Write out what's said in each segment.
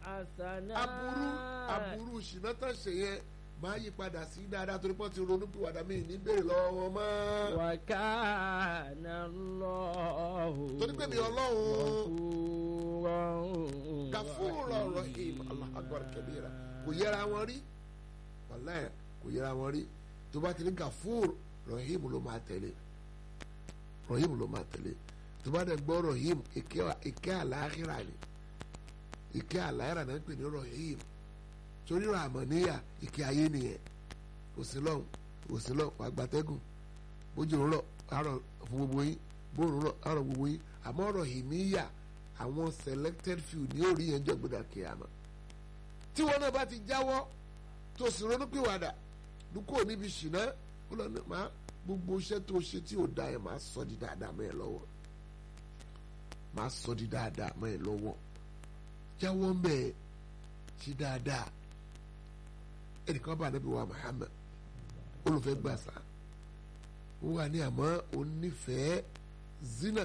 hasanat. aburú aburú ṣìnà tán ṣe yẹn máa yí padà sí dáadáa torí pọ́n ti ronú pé wàdà mi ní béèrè lọ́wọ́ wọn mọ́. wa kana Allahu. torí pé mi ọlọ́run Ghafuran gafúrò rahim Allahu akbar kabira kò yẹra wọn rí wàláyé kò yẹra wọn rí tó bá ti ní gafúrò rahim ló máa tẹ̀lé rahim ló máa tẹ̀lé tó bá dẹ̀ gbọ́ rahim ìkẹ́ àlàáhìrà ni ìkẹ́ àlàáhìrà náà ń pè ní rahim torí ràmọ̀níyà ìkẹ́ ayé nìyẹn òsínlọ́hún òsínlọ́hún wàá gbatẹ́gùn bójú ń rọ̀ àárọ̀ fún gbogbo yín bóòrùn rọ̀ àárọ̀ gbogbo yín àmọ́ ọ̀rọ̀ hìmíyà àwọn selected few ní orí yẹn jọ gbọdọ̀ kíyàmá tí wọn náà bá ti jáwọ́ tó sì ronúpìwàdà dúkọ́ níbi ṣìnà ó lọ ní ma gbogbo iṣẹ́ tó ṣe tí ò da yẹn máa sọ di dáadáa mọ́ ẹ lọ́wọ́ máa sọ di dáadáa mọ́ ẹ lọ́wọ́ jáwọ́ ń bẹ̀ ṣe dáadáa ẹnìkan bá nàbí wa Muhammad olùfẹ́ gbàsá ó wà ní àmọ́ onífẹ̀ẹ́ zina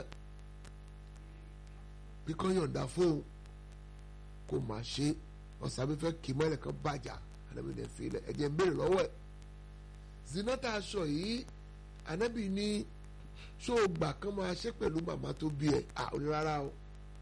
bí kò yọ̀ǹda fóun kò má ṣe ọ̀sán mi fẹ́ kì í mọ́lẹ̀ kan bàjá ànábì ní ẹ̀fẹ́ ilẹ̀ ẹ̀jẹ̀ ń béèrè lọ́wọ́ ẹ̀ zina tá a sọ yìí ànábì ní ṣó o gbà kán máa ṣe pẹ̀lú màmá tó bí ẹ̀ à ó ní rárá o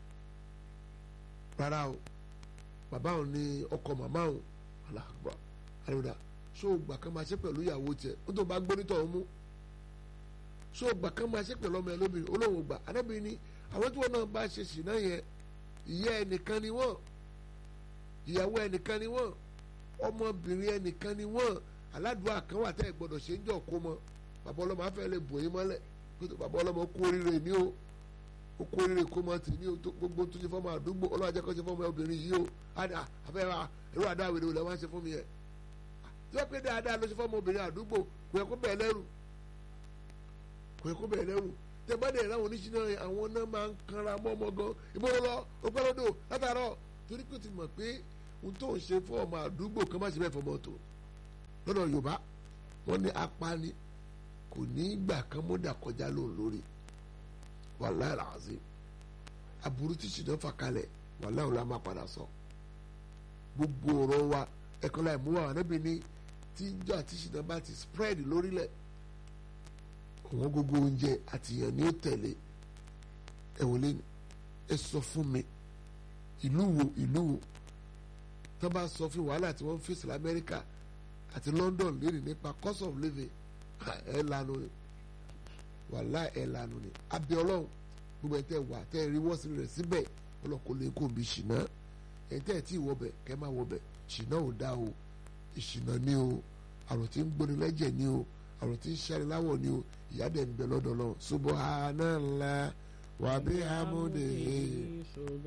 rárá o bàbá òun ní ọkọ màmá òun aláàbọ̀ àlùdà ṣó o gbà kán máa ṣe pẹ̀lú ìyàwó tiẹ̀ ó tó bá gbónítọ̀ ọ̀hún mú ṣó o gbà kán máa ṣe pẹ̀lú ọmọ ẹ lóbìnrin olóhùn gbà ànábì ní àwọn tí wọn náà bá ṣe ṣìnà yẹn ìyá ẹnìkan ni wọn ìyàwó ẹnìkan ni wọn ọmọbìnrin ẹnìkan ni wọn aládùúgbò kan wà tẹ́ ẹ gbọ́dọ̀ ṣe ń jọ kó mọ bàbá ọlọ́mọ afẹ́ lè bò yín mọ́lẹ̀ kótó bàbá ọlọ́mọ kú oríire ní o ó kú oríire kó mọ tì ní o gbogbo tó ṣe fọ́mọ àdúgbò ọlọ́wà jẹ́ kó ṣe fọ́mọ obìnrin yìí o àdà afẹ́ wa ẹ̀rọ àdá wèrè olè wá ṣe fún mi yẹ tí wọ́n pé dáadáa ló ṣe fọ́mọ obìnrin àdúgbò kò yẹ kó bẹ̀ẹ́ lẹ́rù kò yẹ kó bẹ̀ẹ́ lẹ́rù tẹ́gbọ́dẹ̀ láwọn oníṣìná àwọn náà máa ń kanra mọ́ ọmọ gan ìbọn lọ ọgbẹ́lódò látàárọ̀ torí pé ti mọ̀ pé ohun tó ń ṣe fún ọmọ àdúgbò kan má ṣe bẹ́ẹ̀ fọmọ tó lọ́dọ̀ Yorùbá wọ́n ní apani kò ní gbà kan mọ́dà kọjá lóun lórí wàláhì làásì aburú tí ṣìnà fà kalẹ̀ wàláhì la máa padà sọ gbogbo ọ̀rọ̀ wa ẹ̀kọ́ láì mú wa wà níbi ní tíjọ́ àti ṣìnà bá ti spread lórílẹ̀ àwọn gbogbo oúnjẹ àtìyàn ni ó tẹ̀lé ẹ wò lé ẹ sọ fún mi ìlú wo ìlú wo tó bá sọ fún wàhálà tí wọ́n ń fèsì lamẹ́ríkà àti London lónìí nípa cost of living ẹ lanu ni wàhálà ẹ lanu ni abẹ Ọlọ́run gbogbo ẹ tẹ wà tẹ rí wọ́n sí rẹ̀ síbẹ̀ ọlọ́kọ̀ lè kó bí ṣìnà ẹ tẹ́ ẹ tí ì wọbẹ̀ kẹ́ máa wọbẹ̀ ṣìnà ò dá o ìṣìnà ni o àrùn tí ń gbóni lẹ́jẹ̀ ni o àrùn tí ń ṣẹ́ni láwọ̀ ni o ìyá dẹ̀ ń bẹ lọ́dọ̀ lọ subhanallah wa bihamdihi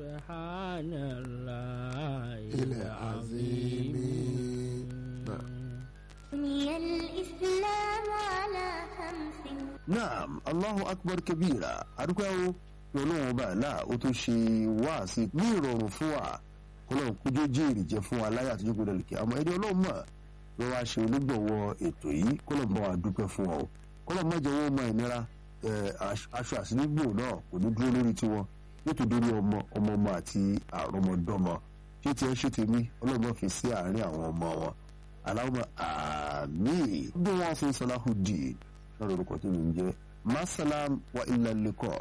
subhanallah ilẹ̀ azimi. بني الإسلام على خمس naam allahu akbar kabira adúpẹ́ o ọlọ́run ọba àlá ó tó ṣe wáàsí ní ìrọ̀rùn fún wa ọlọ́run kójú jèrè jẹ́ fún wa láyé àtijọ́ gbọdọ̀ lè kí àmọ́ ẹni ọlọ́run mọ̀ ló wá ṣe onígbọ̀wọ́ ètò yìí kọ́lọ̀ bá wa dúpẹ́ fún ọ kọ́lọ̀ má jẹ́ wọ́n mọ ìnira aṣọ àsìnígbò náà kò ní dúró lórí tiwọn nítorí ọmọ ọmọ ọmọ àti àrọmọdọ́mọ ṣé tiẹ̀ ṣe tèmi ọlọ́run fi sí àárín àwọn ọmọ wọn aláwọ̀ àmín bí wọ́n fi Salahuddin náà lórúkọ tí mi ń jẹ́ masalam wa ilà lẹ́kọ̀ọ́.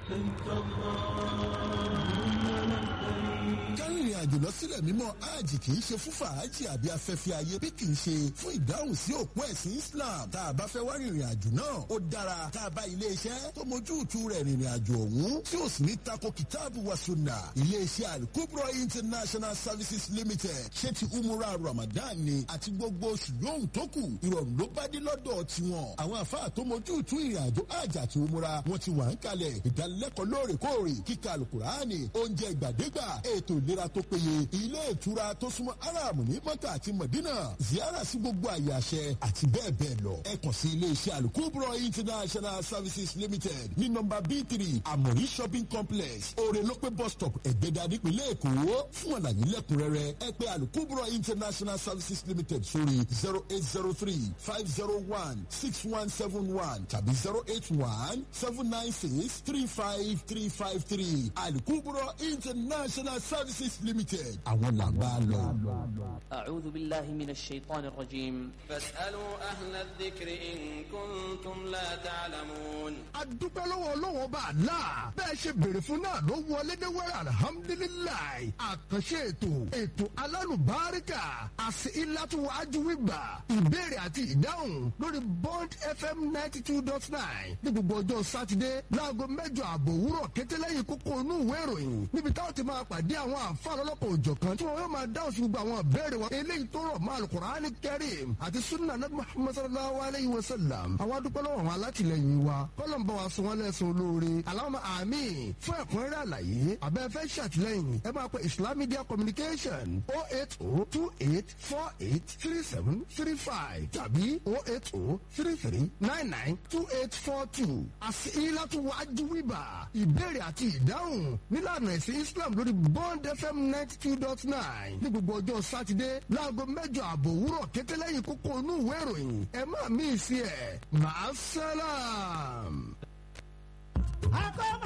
kárìnrìn àjò lọ sílẹ̀ mímọ́ hajj kì í ṣe fún fàájì àbí afẹ́fẹ́ ayé bí kì í ṣe fún ìdáhùn sí òpó ẹ̀sìn Islam tá a bá fẹ́ wá rìnrìn àjò náà ó dára tá a bá ilé iṣẹ́ tó mójú ìtú rẹ̀ rìnrìn àjò ọ̀hún tí ó sì ní tako kìtáàbù wa sunna ilé iṣẹ́ Al-Kubra International Services Limited ṣé ti umura Ramadan ni àti gbogbo oṣù yóò tó kù ìrọ̀rùn ló bá dé lọ́dọ̀ tiwọn àwọn àfáà tó mójú ìtú ìrìn àjò hajj àti umura wọn ti wà ń kalẹ̀ ìdánilẹ́kọ̀ọ́ lóòrèkóòrè kíkà alukurani oúnjẹ ìgbàdégbà ètò ìlera tó péye ilé ìtura tó súnmọ́ aráàmù ní mọ́kà àti mọ̀dínà ziyara sí gbogbo àyè àṣẹ àti bẹ́ẹ̀ bẹ́ẹ̀ lọ ẹ kàn sí ilé iṣẹ́ alukubro international services limited ní nọ́mbà b three amori shopping complex orelope bus stop ẹ̀gbẹ́dà nípìnlẹ̀ èkó fún àlàyé lẹ́kùnrẹ́rẹ́ ẹ pè alukubro international services limited sórí zero eight zero three five zero one six one seven one tàbí zero eight one seven nine six three five three five three alukubro international services. services limited àwọn làgbà lọ. أعوذ بالله من الشيطان الرجيم فاسألوا أهل الذكر إن كنتم لا تعلمون a dúpẹ́ lọ́wọ́ ọlọ́wọ́ bá a la bẹ́ẹ̀ ṣe béèrè fún náà ló wọlé dé wẹ́rẹ́ alihamudulilayi àkànṣe ètò ètò alálùbáríkà àti ìlàtúwájú wígbà ìbéèrè àti ìdáhùn lórí bond fm ninety two dot nine ní gbogbo ọjọ́ sátidé láago mẹ́jọ àbọ̀ òwúrọ̀ kété lẹ́yìn kókó inú ìwé ìròyìn níbi táwọn ti máa pàdé àwọn àǹfààní ọlọ́pàá òjọ̀kan tí wọ́n yóò máa dáhùn sí gbogbo àwọn ìbéèrè wọn eléyìí tó rọ̀ mọ́ alukur'ani kẹrim àti sunna nabi muhammad sallallahu alayhi wa sallam àwọn adúpẹ́ lọ́wọ́ àwọn alátìlẹyìn wa kọ́lọ̀ ń bá wa sọ wọn lẹ́sùn olóore aláwọ̀ àmì fún ẹ̀kúnrẹ́rẹ́ àlàyé abẹ́fẹ́ ṣàtìlẹyìn ẹ máa pe islam media communication oh eight oh two eight four eight three seven three five tàbí oh eight oh three three nine nine two eight four two àti ìlàtú wájú wíbà ìbéèrè àti ìdáhùn nílànà ẹ̀sìn islam lórí bond fm ninety two dot nine ní gbogbo ọjọ́ sátidé láago mẹ́jọ àbọ̀ òwúrọ̀ kété lẹ́yìn kókó inú ìwé ìròyìn ẹ má mí sí ẹ̀ máa sálàm. akọ́